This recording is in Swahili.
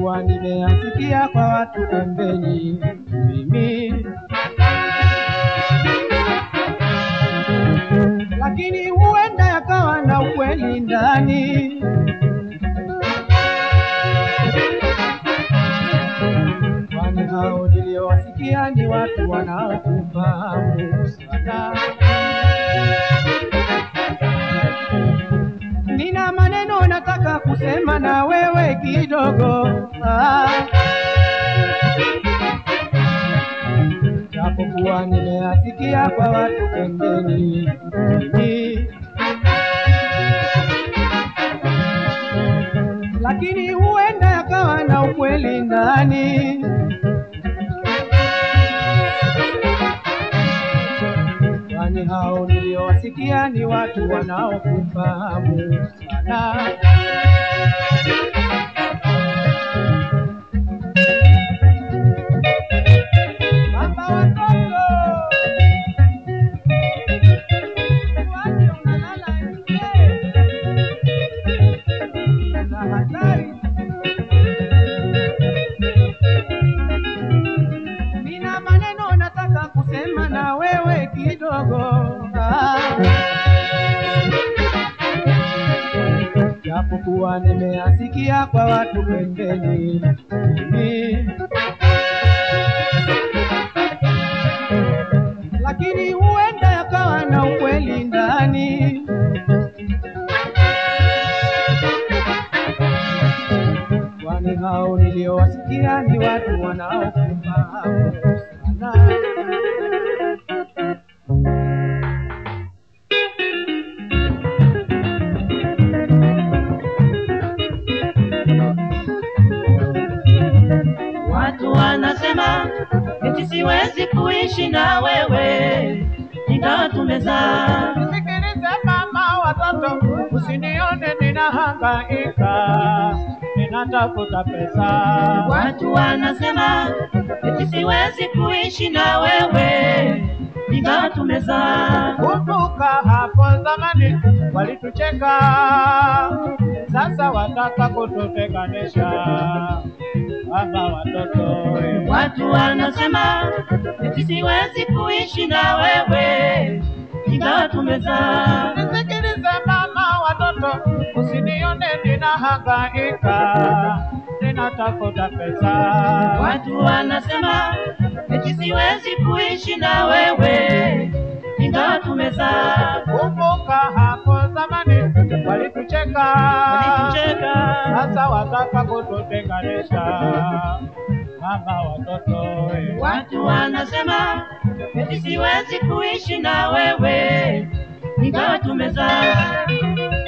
japokuwa nimeyasikia kwa watu pembeni mimi lakini huenda yakawa na ukweli ndani. Kwani hao niliowasikia ni watu wanaokufahamu sana. Nina maneno nataka kusema na wewe kidogo ah. japokuwa nimeyasikia kwa watu pembeni mimi. lakini huenda yakawa na ukweli ndani. Kwani hao niliowasikia ni watu wanaokufahamu sana. Baba watoto, waje unalala nje na hatari. Nina maneno nataka kusema na wewe kidogo ah. japokuwa nimeyasikia kwa watu pembeni mimi. lakini huenda yakawa na ukweli ndani. Kwani hao niliowasikia ni watu wanaokufahamu sana. Watu wanasema eti siwezi kuishi na wewe, ingawa tumezaa. Nisikilize mama watoto, usinione ninahangaika, ninatafuta pesa. Watu wanasema eti siwezi kuishi na wewe, ingawa tumezaa. Kumbuka hapo zamani walitucheka, sasa wataka kututenganisha. Baba watoto, we. Watu wanasema eti siwezi kuishi na wewe, ingawa tumezaa. Nisikilize mama watoto, usinione ninahangaika, ninatafuta pesa. Watu wanasema eti siwezi kuishi na wewe, ingawa tumezaa. Kumbuka hapo zamani walitucheka, Walitucheka. sasa wataka kututenganisha. Mama watoto, we. Watu wanasema eti siwezi kuishi na wewe, ingawa tumezaa.